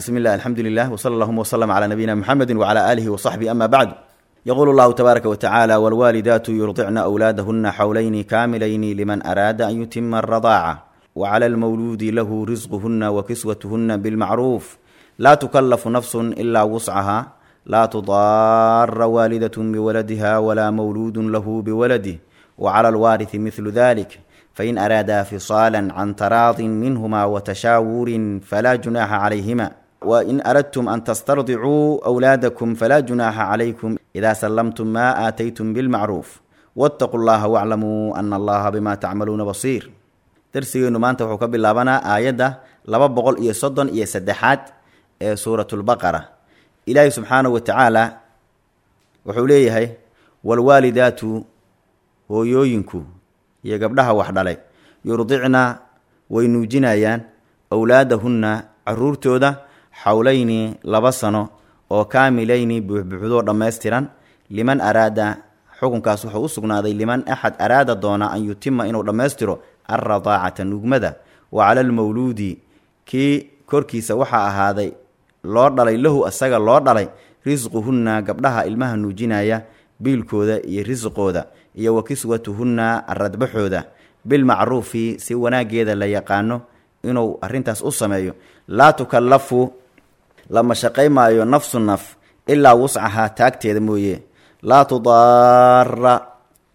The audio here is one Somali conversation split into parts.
بسم الله الحمد لله وصلى اللهم وسلم على نبينا محمد وعلى آله وصحبه أما بعد يقول الله تبارك وتعالى والوالدات يرضعن أولادهن حولين كاملين لمن أراد أن يتم الرضاعة وعلى المولود له رزقهن وكسوتهن بالمعروف لا تكلف نفس إلا وسعها لا تضار والدة بولدها ولا مولود له بولده وعلى الوارث مثل ذلك فإن أرادا فصالا عن تراض منهما وتشاور فلا جناح عليهما وإن أردتم أن تسترضعوا أولادكم فلا جناح عليكم إذا سلمتم ما آتيتم بالمعروف واتقوا الله واعلموا أن الله بما تعملون بصير درسيgeenu maanta wuxuu ka bilaabanaa aayadda laba boqol iyo soddon iyo saddexaad ee suuratulbaqara ilaahay subxaanahu wa tacaala wuxuu leeyahay walwaalidaatu hooyooyinku iyo gabdhaha wax dhalay yurdicna way nuujinayaan awlaadahunna caruurtooda xawlayni laba sano oo kaamilayni buuxbuuxdoo dhammaystiran liman araada xukunkaas wuxuu u sugnaaday liman axad araada doona an yutima inuu dhammaystiro alradaacata nugmada wa cala almawluudi kii korkiisa waxaa ahaaday loo dhalay lahu asaga loo dhalay risquhunna gabdhaha ilmaha nuujinaya biilkooda iyo risqooda iyo wa kiswatuhunna radbaxooda bilmacruufi si wanaageeda la yaqaano inuu arrintaas u sameeyo laa tukallafu lama shaqay maayo nafsu naf ilaa wuscahaa taagteeda mooye laa tudaara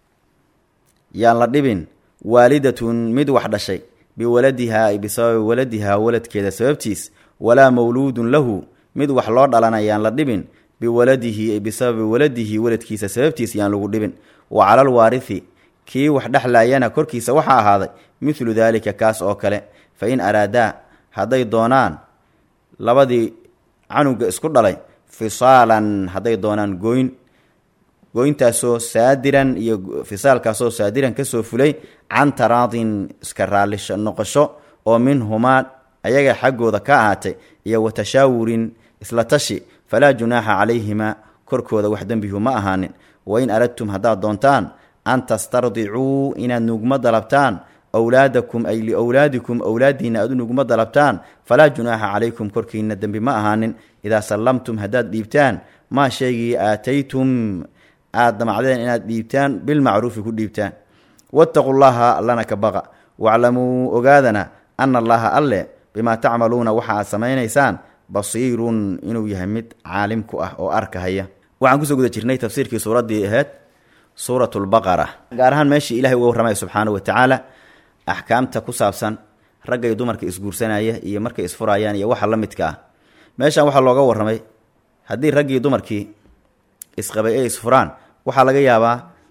yaan la dhibin waalidatun mid wax dhashay biwaladihaa ay bisababi waladihaa waladkeeda sababtiis walaa mawluudun lahu mid wax loo dhalana yaan la dhibin biwaladihi ay bisababi waladihi waladkiisa sababtiis yaan lagu dhibin wa calal waarithi kii wax dhexlaayana korkiisa waxaa ahaaday midlu daalika kaas oo kale fa in araadaa hadday doonaan labadii canuga isku dhalay fisaalan hadday doonaan gooyn gooyntaasoo saadiran iyo fisaalkaasoo saadiran kasoo fulay can taraadin iska raallisho noqosho oo minhumaa ayaga xaggooda ka ahaatay iyo wa tashaawurin isla tashi falaa junaaxa calayhimaa korkooda wax dembihu ma ahaanin wain aradtum haddaad doontaan an tastardicuu inaad nugma dalabtaan awlaadakum ay liowlaadikum awlaadiina aad u nugma dalabtaan falaa junaaxa calaykum korkiina dembi ma ahaanin idaa sallamtum haddaad dhiibtaan maa shaygii aataytum aad damacdeen inaad dhiibtaan bilmacruufi ku dhiibtaan wattaqu llaha allana ka baqa waclamuu ogaadana ana allaha alle bimaa tacmaluuna waxa aad samaynaysaan basiirun inuu yahay mid caalim ku ah oo arkahaya waxaan kusoo guda jirnay tafsiirkii suuraddii ahayd suuratulbaqara gaar ahaan meeshii ilahay uga warramaya subxaanahu wa tacaala axkaamta ku saabsan ragga iyo dumarka isguursanaya iyo markay isfurayaan iyo waxa la midka ah meeshan waxaa looga warramay haddii raggii dumarkii isqabay ee isfuraan waxaa laga yaabaa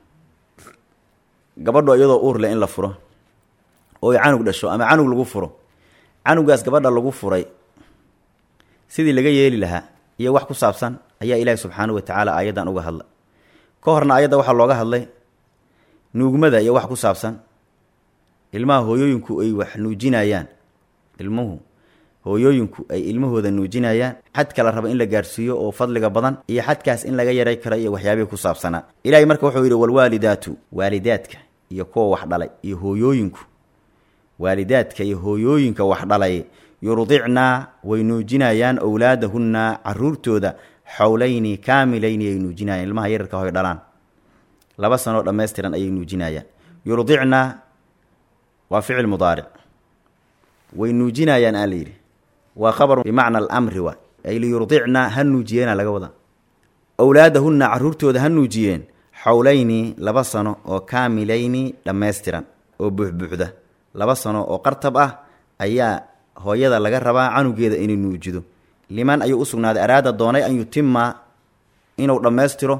gabadho iyadoo uur leh in la furo oo ay canug dhasho ama canug lagu furo canugaas gabadha lagu furay sidii laga yeeli lahaa iyo wax ku saabsan ayaa ilaahi subxaanahu wa tacaala aayaddan uga hadlay ka horna ayadda waxaa looga hadlay nuugmada iyo wax ku saabsan ilmaha hooyooyinku ay wax nuujinayaan ilmuhu hooyooyinku ay ilmahooda nuujinayaan xadka la raba in la gaarhsiiyo oo fadliga badan iyo xadkaas in laga yaray kara iyo waxyaabihii ku saabsanaa ilaahay marka wuxuu yidhi walwaalidaatu waalidaadka iyo kuwa wax dhalay iyo hooyooyinku waalidaadka iyo hooyooyinka wax dhalay yurdicna way nuujinayaan owlaadahunna caruurtooda xowlayni kaamilayni ay nuujinayaan ilmaha yararka hoy dhalaan laba sanoo dhammaystiran ayay nuujinayaan yurdicna waa ficil mudaaric way nuujinayaan aa layidhi waa khabar bimacna alamri wa ay liyurdicna ha nuujiyeena laga wadaa owlaadahunna caruurtooda ha nuujiyeen xowlayni laba sano oo kaamilayni dhammaystiran oo buuxbuuxda laba sano oo qartab ah ayaa hooyada laga rabaa canugeeda inay nuujido liman ayuu u sugnaaday araada doonay an yutima inuu dhammaystiro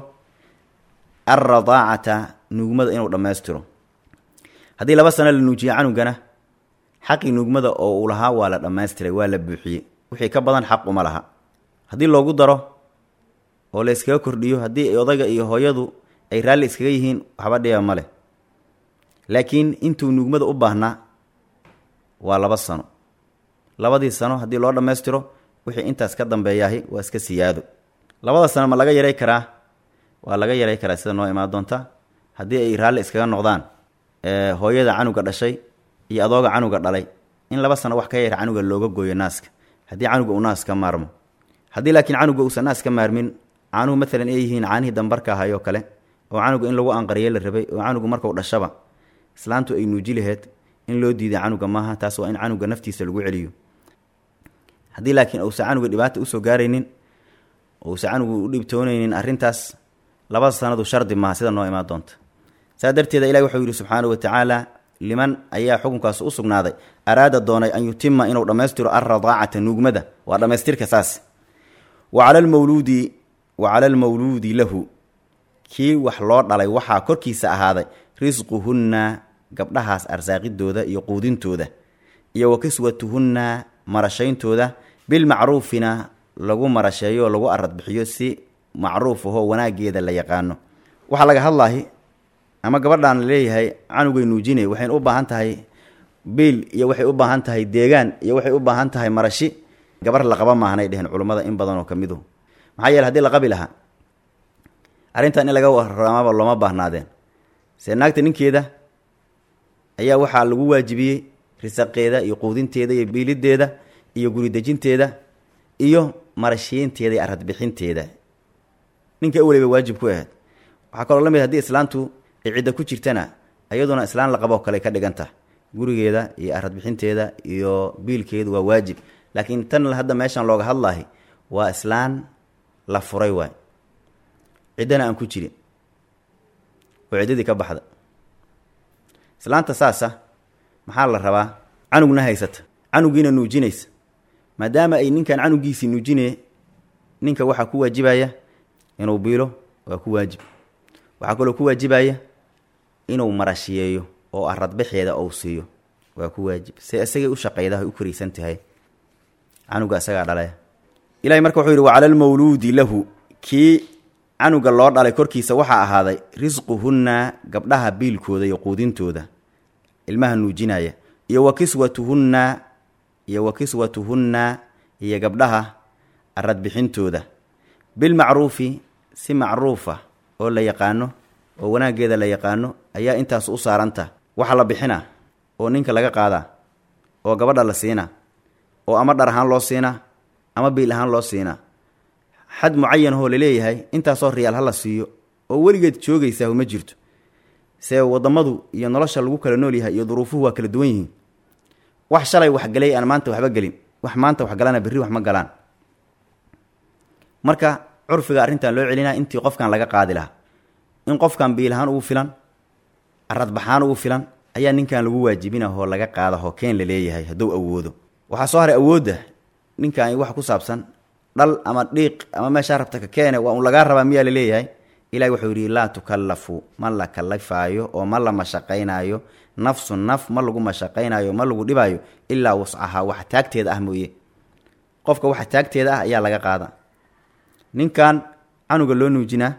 alradaacata nuugmada inuu dhammaystiro haddii laba sano la nuujiye canugana xaqii nuugmada oo uu lahaa waa la dhammaystiray waa la buuxiyey wixii ka badan xaq uma laha haddii loogu daro oo la iskaga kordhiyo haddii odayga iyo hooyadu ay raalli iskaga yihiin waxba dhiba ma leh laakiin intuu nuugmada u baahnaa waa laba sano labadii sano haddii loo dhammaystiro wixii intaas ka dambeeyaahi waa iska siyaado labada sano ma laga yaray karaa waa laga yaray karaa sida noo imaan doonta haddii ay raalli iskaga noqdaan hooyada canuga dhashay iyo adooga canuga dhalay in laba sano wax ka yar canuga looga gooyo naaska haddii canuga uu naas ka maarmo haddii laakiin canuga uusan naas ka maarmin caanuhu maalan ay yihiin caanihii dambarka ahay oo kale oo canuga in lagu anqariye la rabay oo canugu markau dhashaba islaantu ay nuuji laheyd in loo diiday canuga maaha taas waa in canuga naftiisa lagu celiyo haddii laakiin uusan canuga dhibaata usoo gaaraynin uusan canugu u dhibtoonaynin arrintaas laba sanadu shardi maaha sida noo imaan doonta saa darteeda ilahi wuxuu yidhi subxaanahu watacaala liman ayaa xukunkaas u sugnaaday araada doonay an yutima inuu dhammaystiro alradaacata nuugmada waa dhammaystirka saas wa cala lmawluudi wa cala almawluudi lahu kii wax loo dhalay waxaa korkiisa ahaaday risquhunna gabdhahaas arsaaqidooda iyo quudintooda iyo wa kiswatuhunna marashayntooda bilmacruufina lagu marasheeyo oo lagu aradbixiyo si macruuf ahoo wanaageeda la yaqaano waxaa laga hadlaahi ama gabadhaan laleeyahay canugay nuujine waxayna u baahan tahay biil iyo waxay u baahan tahay deegaan iyo waxay u baahan tahay marashi gabar laqaba maahanay dheheen culummada in badan oo ka miduhu maxaa yeele hadii la qabi lahaa arrintan in laga waramaaba looma baahnaadeen see naagta ninkeeda ayaa waxaa lagu waajibiyey risaqeeda iyo quudinteeda iyo biilideeda iyo guridejinteeda iyo marashiinteeda iyo aradbixinteeda ninka weliba waajib ku ahayd waxaa kaloo la mid hadii islaantu ay cidda ku jirtana iyaduna islaan la qaboo kale ka dhiganta gurigeeda iyo aradbixinteeda iyo biilkeedu waa waajib laakiin tan hadda meeshan looga hadlaahi waa islaan la furay waay ciddana aan ku jirin oo ciddadii ka baxda islaanta saasa maxaa la rabaa canugna haysata canugiina nuujinaysa maadaama ay ninkan canugiisii nuujinee ninka waxaa ku waajibaya inuu biilo waa ku waajib waxaa kaloo ku waajibaya inuu marashiyeeyo oo aradbaxeeda ou siiyo waa ku waajib se isagay u shaqayda u koraysan tahay canuga isagaa dhalaya ilahay marka wuxuu yidhi wa cala lmawluudi lahu kii canuga loo dhalay korkiisa waxaa ahaaday risquhunna gabdhaha biilkooda iyo quudintooda ilmaha nuujinaya iyo wa kiswatuhunna iyo wa kiswatuhunna iyo gabdhaha aradbixintooda bilmacruufi si macruufa oo la yaqaano oo wanaaggeeda la yaqaano ayaa intaas u saaranta waxa la bixina oo ninka laga qaadaa oo gabadha la siina oo ama dhar ahaan loo siinaa ama biil ahaan loo siinaa xad mucayan ahoo laleeyahay intaasoo riyaal ha la siiyo oo weligeed joogaysaa ma jirto see wadamadu iyo nolosha lagu kala nool yahay iyo duruufuhu waa kala duwan yihiin wax shalay waxgalay aan maanta waxba gelin wax maanta waxgalana berri wax ma galaan marka curfiga arrintan loo celinaa intii qofkan laga qaadi lahaa in qofkan biilahaan ugu filan aradbaxaan ugu filan ayaa ninkan lagu waajibinahoo laga qaadahoo keen la leeyahay hadduu awoodo waxaa soo haray awoodda ninkan wax ku saabsan dhal ama dhiiq ama meeshaa rabta ka keene waa un lagaa rabaa miyaa laleeyahay ilahi wuxuu yidhi laa tukallafu ma la kalifaayo oo ma la mashaqaynaayo nafsu naf ma lagu mashaqaynaayo ma lagu dhibaayo ilaa wascahaa wax taagteeda ah mooye qofka waxa taagteeda ah ayaa laga qaada ninkan canuga loo nuujinaa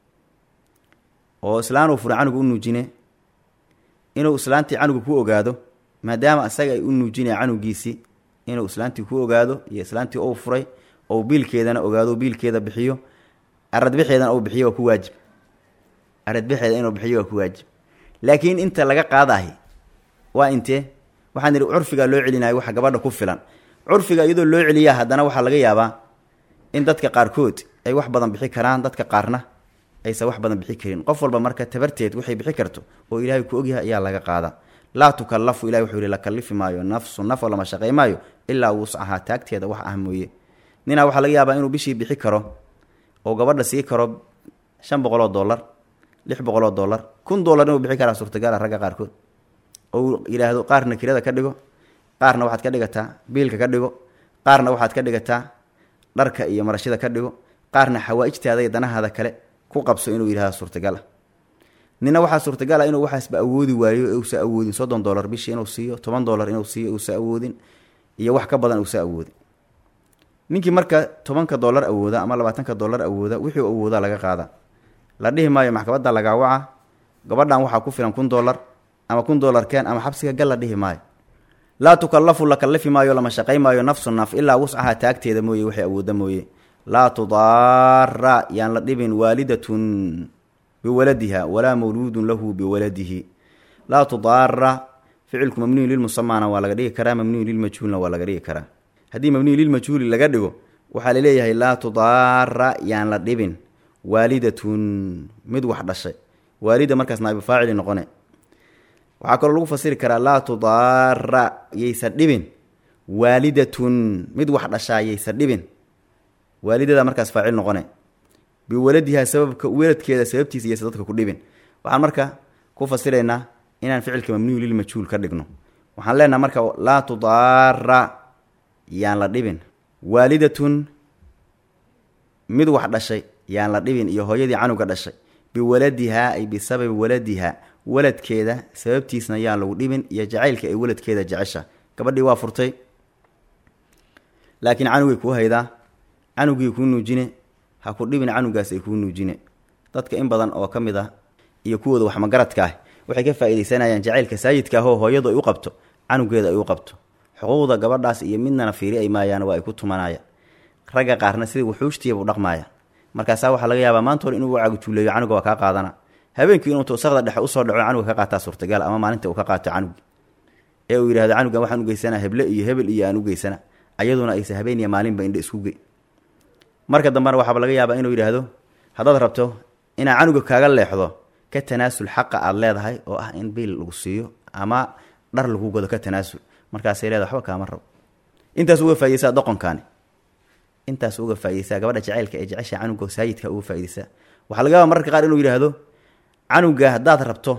oo islaan uu furay canuga u nuujine inuu islaantii canuga ku ogaado maadaama isaga ay u nuujinaya canugiisii inuu islaantii ku ogaado iyo islaantii uu furay ou biilkeedana ogaado biilkeeda bixiyo aradbixeedana uu bixiyo waa ku waajib aradbixeeda inuu bixiyo waa ku waajib laakiin inta laga qaadahi waa intee waxaan idhi curfigaa loo celinayo waxa gabadha ku filan curfiga iyadoo loo celiyaa haddana waxaa laga yaabaa in dadka qaarkood ay wax badan bixi karaan dadka qaarna aysan wax badan bixi karin qof walba marka tabarteed waxay bixi karto oo ilaahay ku ogyahay ayaa laga qaada laa tukallafu ilahi wuxuu yihi la kallifi maayo nafsu naf oo lama shaqay maayo ilaa wuscahaa taagteeda wax ah mooye ninaa waxaa laga yaabaa inuu bishii bixi karo oo gabadha sii karo shan boqol oo dollar lix boqol oo dollar kun dollar inuu bixi karaa suurtagala ragga qaarkood ou yidhaahdo qaarna kirada ka dhigo qaarna waxaad ka dhigataa biilka ka dhigo qaarna waxaad ka dhigataa dharka iyo marashada ka dhigo qaarna xawaa-ijtaada iyo danahaada kale ku qabso inuu yidhahdo suurtagala nina waxaa suurtagala inuu waxaasba awoodi waayo uusa awoodin soddon dollar bishii inuu siiyo toban dollar inuu siiyo uusa awoodin iyo wax ka badan uusa awoodin ninkii marka tobanka dollar awooda ama labaatanka dollar awooda wixii awooda laga qaada la dhihi maayo maxkamadda lagaa waca gabadhan waxaa ku filan kun dollar ama kun dollar keen ama xabsiga gal la dhihi maayo laa tukallafu la kallifi maayo lama shaqay maayo nafsu naf ilaa wuscaha taagteeda mooye waxay awooda mooye laa tudaara yaan la dhibin waalidatun biwaladiha walaa mawluudun lahu biwaladihi laa tudaara ficilku mamnuyun lilmusamaana waa laga dhigi karaa mamnuyun lilmajhuulna waa laga dhigi karaa haddii mabniyu lilmajhuuli laga dhigo waxaa laleeyahay laa tudaara yaan la dhibin waalidatun mid wax dhashay waalida markaas naa'ibu faacili noqone waxaa kaloo lagu fasiri karaa laa tudaara yaysa dhibin waalidatun mid wax dhashaa yaysa dhibin waalidada markaas faacil noqone biwaladihaa sababka weladkeeda sababtiisa yaysa dadka ku dhibin waxaan marka ku fasiraynaa inaan ficilka mamnuyu lilmajhuul ka dhigno waxaan leenaha marka laa tudaara yaan la dhibin waalidatun mid wax dhashay yaan la dhibin iyo hooyadii canuga dhashay biwaladihaa ay bisababi waladiha waladkeeda sababtiisna yaan lagu dhibin iyo jacaylka ay waladkeeda jecesha gabadhii waa furtay laakiin canugay kuu haydaa canugii kuu nuujine ha ku dhibin canugaas ay kuu nuujine dadka in badan oo ka mid ah iyo kuwooda waxmagaradka ah waxay ka faaidaysanayaan jacaylka saayidka ahoo hooyadu ay u qabto canugeeda ay u qabto xuquuqda gabadhaas iyo midnana fiiri ay maayaan waa ay ku tumanayaan ragga qaarna sidai wuxuushtiyabu dhaqmaaya markaasaa waxaa laga yaabaa maanta hor inuu cagjuuleeyo canuga waa kaa qaadana habeenkii inuu wasaqda dhexe usoo dhaco canuga ka qaataa suurtagal ama maalinta uu ka qaato canugi ee uu yidhahdo canugan waxaan ugeysana heble iyo hebel iyo aan ugeysana ayaduna aysa habeen iyo maalinba indha isku gey marka dambena waxaaba laga yaabaa inuu yidhaahdo haddaad rabto inaa canuga kaaga leexdo ka tanaasul xaqa aad leedahay oo ah in biil lagu siiyo ama dhar lagu gado ka tanaasul markaasay leedahay waxba kaama rabo intaas uga faa'idaysaa doqonkaani intaas uga faa'idaysaa gabadha jacaylka ee jecesha canuga saayidka uga faa'idaysaa waxaa laga yaaba mararka qaar inuu yidhaahdo canuga haddaad rabto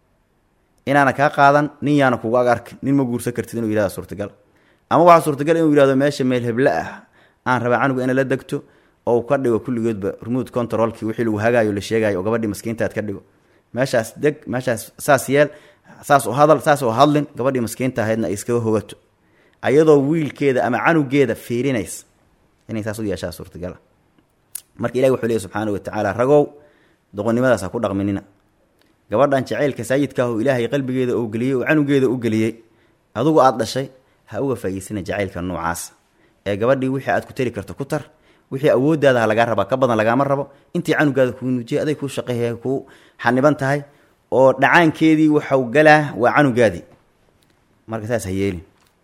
inaana kaa qaadan nin yaana kugu ag arkin nin ma guursan kartid inuu yihahda suurtagal ama waxaa suurtagal inuu yihahdo meesha meel heble ah aan rabaa canuga ina la degto oo ka dhigo kulligoodba remote controlkii wixii lagu hagaayo la sheegayo oo gabadhii maskiintaad ka dhigo meeshaas deg meeshaas saas yeel saas u hadal saas oo hadlin gabadhii maskiinta ahaydna ay iskaga hogato ayadoo wiilkeeda ama canugeeda fiirinays inay saas u yeeshaa suurtagala marka ilahi wuxuu leey subxaana wa tacaala ragow doqonnimadaas ha ku dhaqminina gabadhan jacaylka saayidka ah oo ilaahay qalbigeeda uu geliyey oo canugeeda u geliyey adugu aada dhashay ha uga faa'iidsana jacaylka noocaas ee gabadhii wixii aad ku tari karto ku tar wixii awooddaada ha lagaa rabaa ka badan lagaama rabo intii canugaada kuu nuujiyay aday kuu shaqeeya kuu xaniban tahay oo dhacaankeedii waxau galaa waa canugaadii marka saas ha yeelin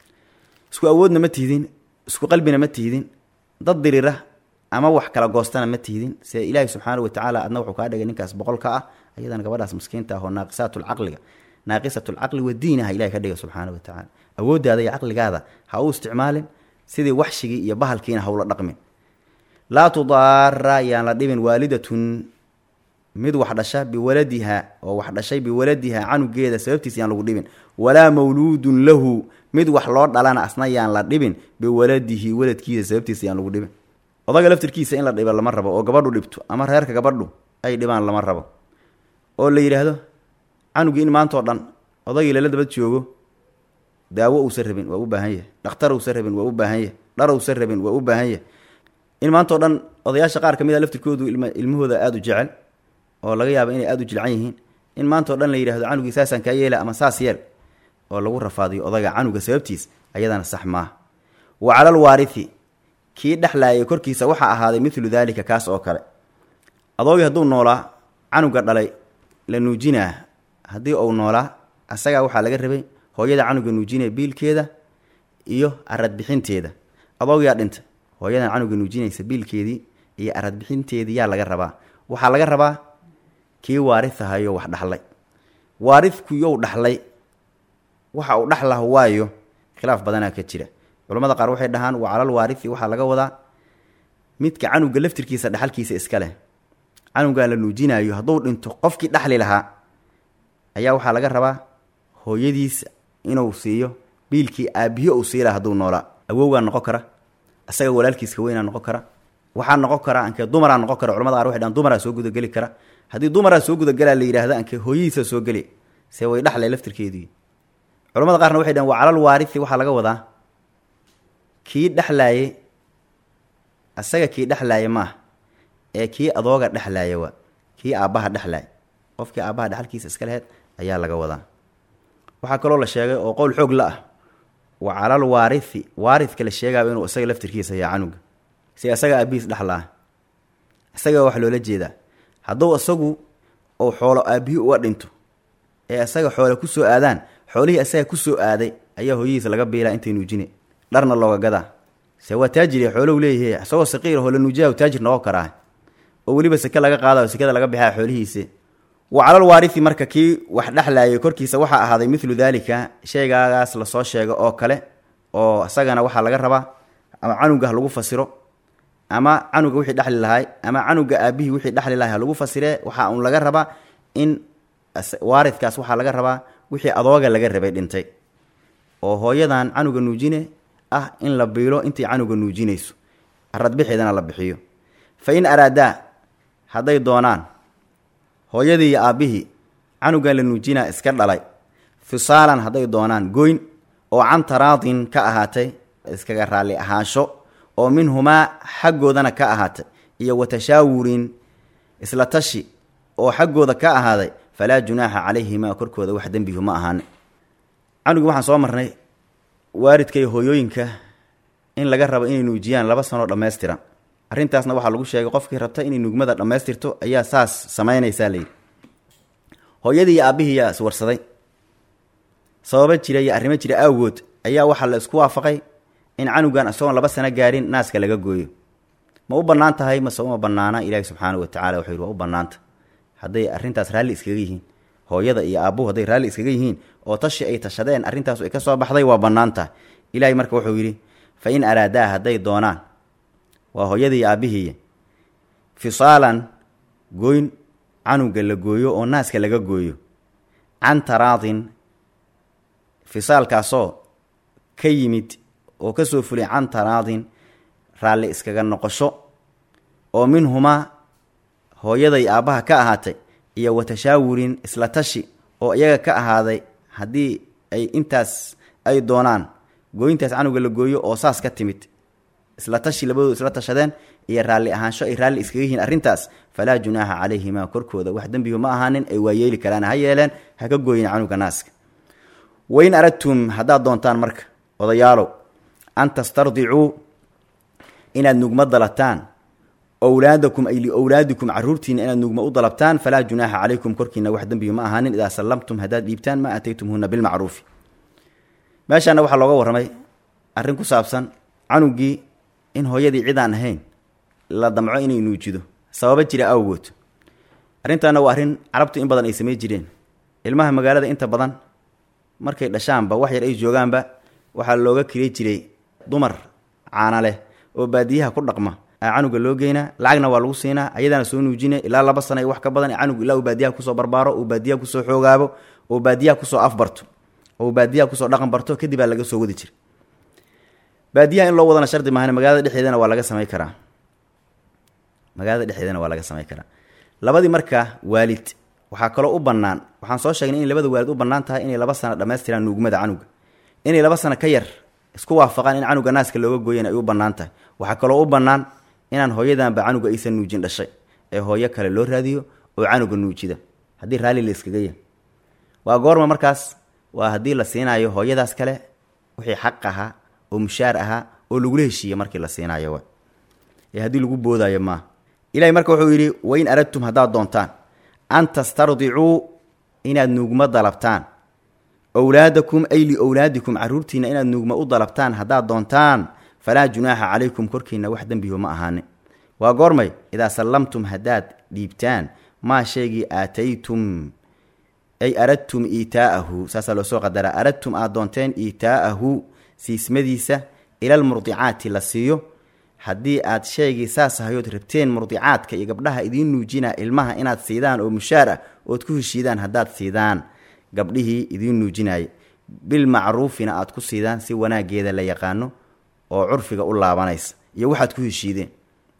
isku awoodna ma tihdin isku qalbina ma tihdin dad dirira ama wax kala goostana ma tihdin se ilaahi subxaana wa tacaala adna wuxuu kaa dhigay ninkaas boqolka ah ayadana gabadhaas maskiinta ah oo naaqisaatulcaqliga naaqisatulcaqli wadiinaha ilahi ka dhiga subxaana wa tacaala awooddaada iyo caqligaada ha u isticmaalin sidii waxshigii iyo bahalkiina hawla dhaqmin laa tudaara yaan la dhibin waalidatun mid wax dhasha biwaladiha oo wax dhashay biwaladiha canugeeda sababtiisa yaan lagu dhibin walaa mawluudun lahu mid wax loo dhalana asna yaan la dhibin biwaladihi waladkiisa sababtiisa yaan lagu dhibin odaga laftirkiisa in la dhiba lama rabo oo gabadhu dhibto ama reerka gabadhu ay dhibaan lama rabo oo la yidhaahdo canugii in maantao dhan odagii lala daba joogo daawo uusan rabin waa u baahan yahay dhakhtar uusan rabin waa u baahan yahay dhar uusan rabin waa u baahan yahay in maantao dhan odayaasha qaar ka mid a laftirkoodu ilmahooda aada u jecel oo laga yaaba inay aada u jilcan yihiin in maantao dhan la yidhahdo canugii saasaan kaa yeela ama saas yeel oo lagu rafaadiyo odaga canuga sababtiis ayadana sax maaha wa calal waarithi kii dhexlaayay korkiisa waxaa ahaaday midlu daalika kaas oo kale adoogii hadduu noolaa canuga dhalay la nuujinaa haddii uu noolaa asagaa waxaa laga rabay hooyada canuga nuujinaya biilkeeda iyo aradbixinteeda adoogiyaa dhintay hooyadan canuga nuujinaysa biilkeedii iyo aradbixinteedii yaa laga rabaa waxaa laga rabaa kii waaritahayo wax dhaxlay waaridkuyow dhaxlay waxa uu dhaxlah waayo khilaaf badanaa ka jira culamada qaar waxay dhahaan waa calal waarithi waxaa laga wadaa midka canuga laftirkiisa dhaxalkiisa iska leh canugan la nuujinaayo hadduu dhinto qofkii dhaxli lahaa ayaa waxaa laga rabaa hooyadiisa inuu siiyo biilkii aabiyo uu sii laha hadduu noolaa awowgaa noqon kara isaga walaalkiiska weynaa noqon kara waxaa noqon kara ankee dumaraa noqon kara culamada qaar waxay dhahan dumaraa soo gudageli kara haddii dumaraa soo gudagelaa la yidhahda ankee hooyadiisa soo geli se way dhaxlay laftirkeedii culamada qaarna waxay dhahan waa calal waarithi waxaa laga wadaa kii dhexlaaye asaga kii dhexlaaya maaha ee kii adooga dhexlaaya waa kii aabbaha dhexlaaya qofkii aabbaha dhexalkiisa iska laheyd ayaa laga wadaa waxaa kaloo la sheegay oo qowl xoog la ah wa calal waarithi waaridka la sheegaaba inuu isaga laftirkiisa yaa canuga si isaga aabihiis dhexlaa isaga wax loola jeedaa hadduu isagu uu xoolo aabihi uga dhinto ee isaga xoole kusoo aadaan xoolihii isaga kusoo aaday ayaa hooyadiisa laga biilaa intay nuujine dharna looga gadaa se waa taajir xoolow leeyahay isagoo saqiir oo la nuujiya taajir noqon karaa oo weliba seke laga qaadayo sekada laga bixaa xoolihiisa wa calal waarisi marka kii wax dhexlaayay korkiisa waxaa ahaaday milu daalika shaygaagaas lasoo sheego oo kale oo isagana waxaa laga rabaa ama canuga ha lagu fasiro ama canuga wixii dhexli lahay ama canuga aabihii wixii dhexli lahay ha lagu fasiree waxaa uun laga rabaa in waaridkaas waxaa laga rabaa wixii adooga laga rabay dhintay oo hooyadan canuga nuujine ah in la biilo intay canuga nuujinayso aradbixeedana la bixiyo fa in araadaa hadday doonaan hooyadii iyo aabbihii canugan la nuujinaa iska dhalay fisaalan hadday doonaan goyn oo can taraadin ka ahaatay iskaga raalli ahaansho oo minhumaa xaggoodana ka ahaatay iyo wa tashaawurin isla tashi oo xaggooda ka ahaaday falaa junaaxa calayhimaa korkooda wax dembihu ma ahaane canugii waxaan soo marnay waalidka iyo hooyooyinka in laga rabo inay nuujiyaan laba sanoo dhammaystiran arrintaasna waxaa lagu sheegay qofkii rabta inay nugmada dhammaystirto ayaa saas samaynaysaa layidhi hooyadii iyo aabbihii yaa iswarsaday sababa jira iyo arrimo jira awgood ayaa waxaa la isku waafaqay in canugan isagoon laba sano gaarin naaska laga gooyo ma u bannaan tahay mase uma bannaana ilaahi subxaanahu watacala wuxuu yidhi waa u bannaanta hadday arrintaas raalli iskaga yihiin hooyada iyo aabbuhu hadday raalli iskaga yihiin oo tashi ay tashadeen arrintaas ay ka soo baxday waa bannaan tahay ilaahay marka wuxuu yidhi fa in araadaa hadday doonaan waa hooyadii iyo aabbihii fisaalan gooyn canuga la gooyo oo naaska laga gooyo can taraadin fisaalkaasoo ka yimid oo ka soo fulay can taraadin raalli iskaga noqosho oo minhumaa hooyaday aabbaha ka ahaatay iyo wa tashaawurin isla tashi oo iyaga ka ahaaday haddii ay intaas ay doonaan gooyintaas canuga la gooyo oo saas ka timid isla tashi labadoodu isla tashadeen iyo raalli ahaansho ay raalli iskaga yihiin arrintaas falaa junaaxa calayhimaa korkooda wax dembigu ma ahaanin ay waayeeli karaan ha yeeleen ha ka gooyin canuga naaska wain aradtum haddaad doontaan marka odayaalow an tastardicuu inaad nugma dalataan owlaadakum ay liowlaadikum caruurtiina inaad nugma u dalabtaan falaa junaaxa calaykum korkiina wax dembigu ma ahaanin idaa sallamtum haddaad dhiibtaan maa ataytumhuna bilmacruufi meeshaana waxaa looga warramay arrin ku saabsan canugii in hooyadii cid aan ahayn la damco inay nuujido sababa jira awgood arrintaana waa arrin carabtu in badan ay samey jireen ilmaha magaalada inta badan markay dhashaanba wax yar ay joogaanba waxaa looga kiri jiray dumar caana leh oo baadiyaha ku dhaqma aa canuga loo geynaa lacagna waa lagu siinaa ayadaana soo nuujina ilaa laba sana wax ka badan canugu ilaa uu baadiyaha kusoo barbaaro uu baadiyaha kusoo xoogaabo oo baadiyaha kusoo afbarto oo baadiyaha kusoo dhaqan barto kadib aa laga soo wadi jira baadiyaha in loo wadana shardi maahan magaalada dhexdeedana waa laga samey karaa magaalada dhexdeedana waa laga samey karaa labadii marka waalid waxaa kaloo u bannaan waxaan soo sheegnay inay labada waalid u bannaan tahay inay laba sano dhammaystiraan nuugmada canuga inay laba sano ka yar isku waafaqaan in canuga naaska looga gooyan ay u bannaan tahay waxaa kaloo u bannaan inaan hooyadanba canuga aysan nuujin dhashay ee hooyo kale loo raadiyo oo canuga nuujida haddii raalli la iskaga yahy waa goorma markaas waa haddii la siinaayo hooyadaas kale wixii xaq ahaa oo mushaar ahaa oo lagula heshiiye markii la siinaayo wa ee haddii lagu boodaayo maaha ilahay marka wuxuu yidhi wain aradtum haddaad doontaan an tastardicuu inaad nuugma dalabtaan owlaadakum ay liowlaadikum caruurtiina inaad nuugma u dalabtaan haddaad doontaan falaa junaaxa calaykum korkiina wax dembihu ma ahaanin waa goormay idaa sallamtum haddaad dhiibtaan maa shaygii aataytum ay aradtum iitaa'ahu saasaa loo soo qadaraa aradtum aad doonteen iitaa'ahu siismadiisa ilalmurdicaati la siiyo haddii aad shaygii saas ahayood rabteen murdicaadka iyo gabdhaha idiin nuujina ilmaha inaad siidaan oo mushaar ah ood ku heshiidaan haddaad siidaan gabdhihii idiin nuujinaya bilmacruufina aad ku siidaan si wanaageeda la yaqaano oo curfiga u laabanaysa iyo waxaad ku heshiideen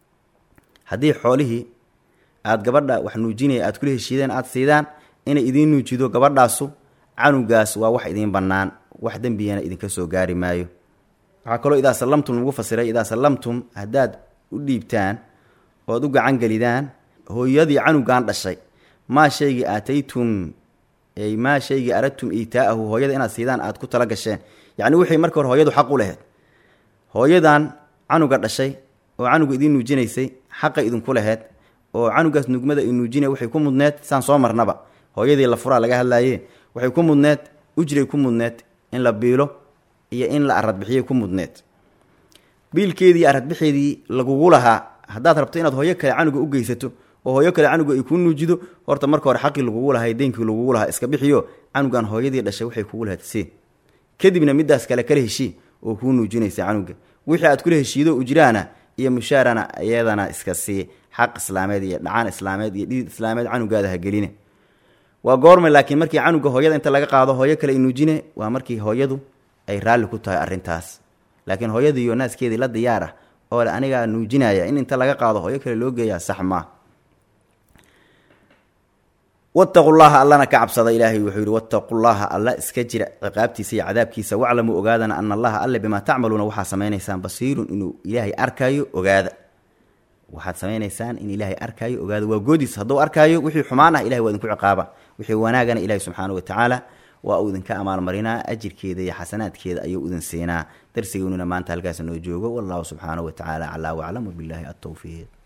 haddii xoolihii aad gabadha wax nuujinaya aad kula heshiideen aad siidaan inay idiin nuujido gabadhaasu canugaas waa wax idiin bannaan wax dembigana idinka soo gaari maayo waxaa kaloo idaa sallamtum lagu fasiray idaa sallamtum haddaad u dhiibtaan ood u gacan gelidaan hooyadii canugan dhashay maa shaygii aataytum ay maa shaygii aradtum iitaa'ahu hooyada inaad siidaan aad ku tala gasheen yacni wixii marka hore hooyadu xaq u laheyd hooyadan canuga dhashay oo canuga idiin nuujinaysay xaqa idinku laheyd oo canugaas nugmada i nuujinaya waxay ku mudneed saan soo marnaba hooyadii la furaa laga hadlaaye waxay ku mudneed ujray ku mudneed in la biilo iyo in la aradbixiyay ku mudneed biilkeedii aradbixeedii lagugu lahaa haddaad rabto inaad hooyo kale canuga u geysato oo hooyo kale canuga ay kuu nuujido horta marka hore xaqii lagugu lahaa deenkii lagugu lahaa iska bixiyo canugan hooyadii dhashay waxay kugu lahadsee kadibna midaas kale kala heshii oo kuu nuujinaysa canuga wixii aad kula heshiido ujraana iyo mushaarana iyadana iska sii xaq islaameed iyo dhacaan islaameed iyo dhidid islaameed canugaada ha geline waa goorma laakiin markii canuga hooyada inta laga qaado hooyo kale nuujine waa markii hooyadu ay raalli ku tahay arrintaas laakiin hooyadiiyo naaskeedii la diyaar ah oo le anigaa nuujinaya in inta laga qaado hooyo kale loo geeyaa sax maa wattaqu llaha allana ka cabsada ilaahay wuxuu yihi wattaqu llaha alla iska jira ciqaabtiisa iyo cadaabkiisa waclamuu ogaadana ana allaha alle bimaa tacmaluuna waxaa samaynaysaan basiirun inuu ilaahay arkaayo ogaada waxaad samaynaysaan in ilaahay arkaayo ogaada waa goodiis hadduu arkaayo wixii xumaan ah ilahay waa idinku ciqaaba wixii wanaagana ilahi subxaana wa tacaala waa uu idinka amaalmarinaa ajirkeeda iyo xasanaadkeeda ayuu idin siinaa darsigeynuna maanta halkaas noo joogo wallahu subxaanahu wa tacaala calaa waclam wabilaahi altowfiiq